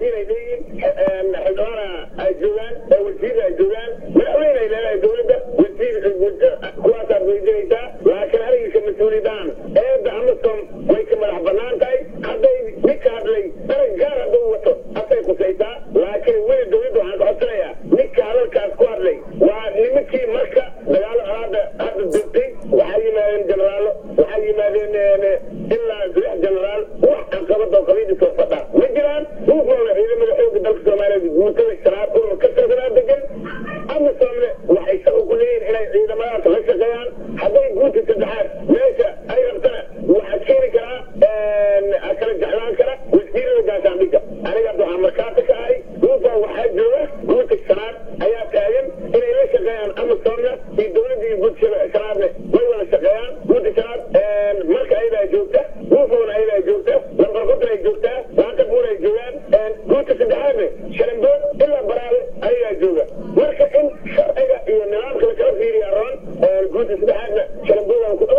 siyaasiyiin ay leeyihiin xildhibaana ay joogaan wasiir ay joogaan madaxweyne ay leedahay dowladda wasiir kuwaasaad weydiinaysaa laakiin anigiisa mas-uuliyadaan eedda amasom way ka madax banaan tahay hadday ninka hadlay darag gaar hadduu wato asay khusaysaa laakiin weli dowladda waxaan ka codsanayaa ninka hadalkaas ku hadlay waa nimankii marka dagaalo hadda hadda dirtay waxaa yimaadeen jeneraalo waxaa yimaadeen ilaa lix jeneraal wax caqabad oo qabiilka soo fadha ma jiraan duufooda ciidamada xooga dalka soomaaliyeed guutada shanaad urur ka tirsanaa degan amisomne waxay shaqo ku leeyihin inay ciidamadaas la shaqeeyaan hadday guuta saddexaad meesha ay rabtana waxaa keeni karaa kala jeclaan kara wasiirada gaashaandhigga aniga hadda waxaa markaata ka ahay duufa waxaa jooga guuta shanaad ayaa taagan inay la shaqeeyaan amisomna iyo dowladda iyo guuta shanaadne way wada shaqeeyaan guuta shanaad marka ayadaa joogta duufowna ayadaa joogta lambar konton ay joogtaa laanta buur ay joogaan guuta saddexaadne sharambood ilaa baraale ayagaa jooga marka in sharciga iyo nidaamka lakala fiiriya roon guuta saddexaadna sharamboodaan ku